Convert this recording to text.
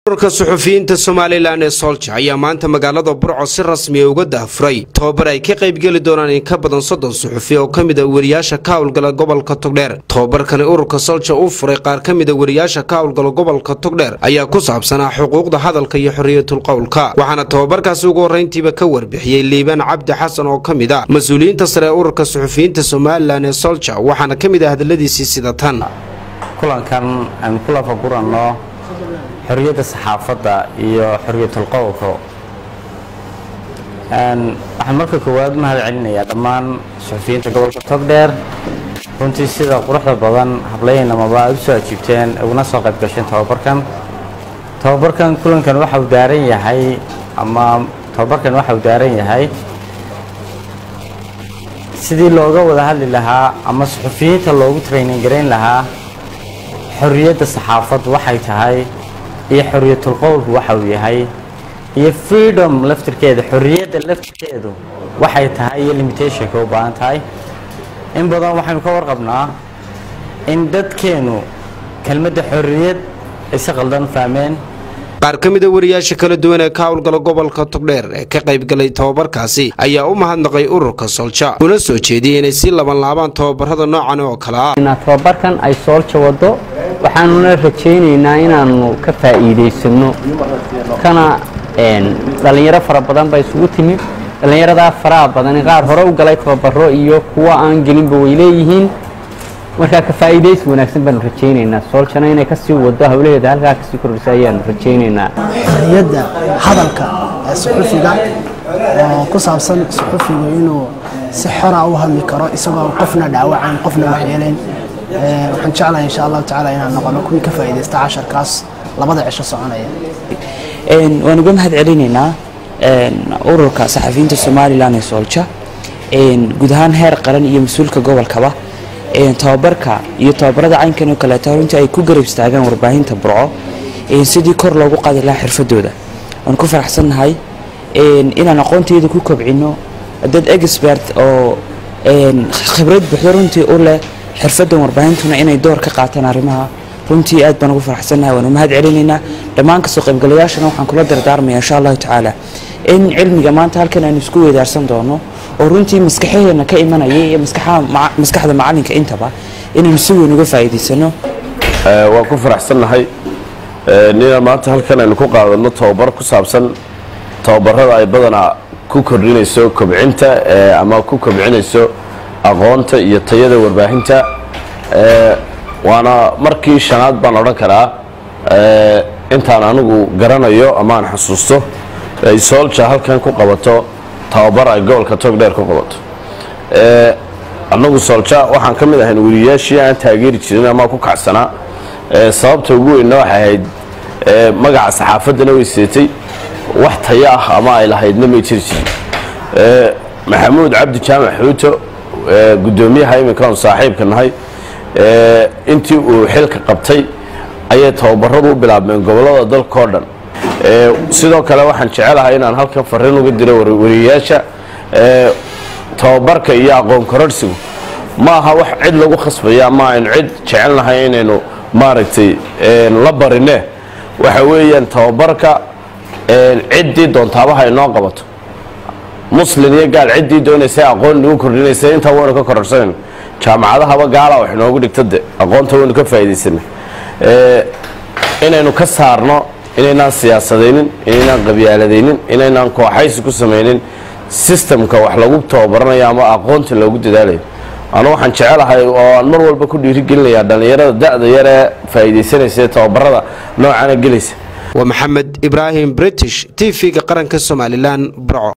ururka suxufiyiinta somalilan ee soolja ayaa maanta magaalada burco si rasmiya uga dahfuray tobabar ay ka qaybgeli doonaan in ka badan soddon suxufi oo ka mid a weriyaasha ka howlgala gobolka togdheer tobabarkani ururka soolja uu furay qaar ka mid a weriyaasha ka howlgala gobolka togdheer ayaa ku saabsanaa xuquuqda hadalka iyo xorriyatul qowlka waxaana tobabarkaasi ugu horrayntiiba ka warbixiyey liibaan cabdi xasan oo ka mid ah mas-uuliyiinta sare ee ururka suxufiyiinta somalilan ee soolja waxaana ka mid ah hadalladiisii sida tan kulankan aynu ku lafaguranno xorriyadda saxaafadda iyo xorriyatul qowlka waxaan marka koowaad mahad celinayaa dhammaan suxufiyiinta gobolka togdheer runtii sida quruxda badan hablayaynamaba aad u soo ajiibteen uguna soo qayb gasheen tobabarkan tobabarkan kulankan waxa uu daaran yahay ama tobabarkan waxa uu daaran yahay sidii looga wada hadli lahaa ama suxufiyiinta loogu training garayn lahaa xorriyadda saxaafaddu waxay tahay iyo xorriyatul qowlku waxa uu yahay iyo freedom laftirkeeda xorriyadda laftirkeedu waxay tahay iyo limitationka u baahan tahay in badan waxaynu ka warqabnaa in dadkeennu kelmadda xorriyad ay si qaldan fahmeen qaar ka mid a wariyaasha kala duwan ee ka howlgala gobolka togdheer ee ka qaybgalay tobabarkaasi ayaa u mahadnaqay ururka soolja una soo jeediyey inay sii labanlaabaan tobabarada noocan oo kale ah tobabarkan ay soolja wado waxaanuna rajaynaynaa inaanu ka faa'iidaysanno kana dhallinyaro fara badan ba isugu timid dhallinyaradaa faraha badan qaar hore u galay tababaro iyo kuwa aan gelinba way leeyihiin markaa ka faa'iidaysi wanaagsan baanu rajaynaynaa sooljana inay kasii wado hawlaheeda halkaa kasii kordhisa ayaanu rajaynaynaa xorriyadda hadalka ee suxufiga oo ku saabsan suxufigu inuu si xora u hadli karo isagoo qofna dhaawacayn qofna waxyeelayn waxaan jeclahay insha allahu tacaala inaan noqono kuwii ka faa'iidaysta casharkaas labada cisho soconaya waan uga mahad celinaynaa ururka saxafiyiinta somalilan ee soolja guud ahaan heer qaran iyo mas-uulka gobolkaba tababarka iyo tababarada caynkan oo kaleeto runtii ay ku garab istaagaan warbaahinta burco sidii kor loogu qaadi lahaa xirfadooda waan ku faraxsannahay inaan aqoonteeda ku kobcino dad expert oo khibrad buuxdo runtii u leh xirfadan warbaahintuna inay door ka qaataan arrimaha runtii aad baan ugu faraxsannahay waan u mahad celinaynaa dhammaan kasoo qaybgalayaashana waxaan kula dardaarmaya insha allahu tacaala in cilmiga maanta halkan aynu isku weydaarsan doono oo runtii maskaxaheena ka imanaya iyo maskaxda macalinka intaba inaynu si weyn uga faa'iidaysano waan ku faraxsannahay nina maanta halkan aynu ku qaadano tababar ku saabsan tababarada ay badanaa ku kordhinayso kobcinta ama ku kobcinayso aqoonta iyo tayada warbaahinta waana markii shanaad baan odhan karaa intaan anigu garanayo ama aan xasuusto ay soolja halkan ku qabato tababar ay gobolka togdheer ku qabato annagu soolja waxaan ka mid ahayn weriyaashii aan taageeri jirin ama ku kacsanaa sababta ugu weynna waxay ahayd magaca saxaafaddana way seetay wax tayo ah ama ay lahaydna may jiri jirin maxamuud cabdi jaamac xuuto guddoomiyaha iminkaan saaxiibka nahay intii uu xilka qabtay ayay tababaradu u bilaabmeen gobollada dalkao dhan sidoo kale waxaan jecelahay inaan halkan fariin uga diro wariyayaasha tababarka iyo aqoon kororhsigu ma aha wax cid lagu khasbaya ama aynu cid jecelnahay inaynu maaragtay la barine waxa weeyaan tababarka ciddii doontaabaha inoo qabato muslin iyo gaal ciddii doonaysa aqoon nagu kordhinaysa intaa waynu ka kororsanayna jaamacadahaba gaala wax inoogu dhigta de aqoonta waynu ka faa'iidaysanay inaynu ka saarno inaynaan siyaasadaynin inaynaan qabyaaladaynin inaynaan kooxaysi ku samaynin sistamka wax lagu tababaranayo ama aqoonta loogu dadaalayo anu waxaan jecelahay oo aan mar walba ku dhiirigelinayaa dhallinyarada da-da yar ee faa'iidaysanaysa ee tababarada noocana gelaysa waa maxamed ibraahim british t v-ga qaranka somalilan burco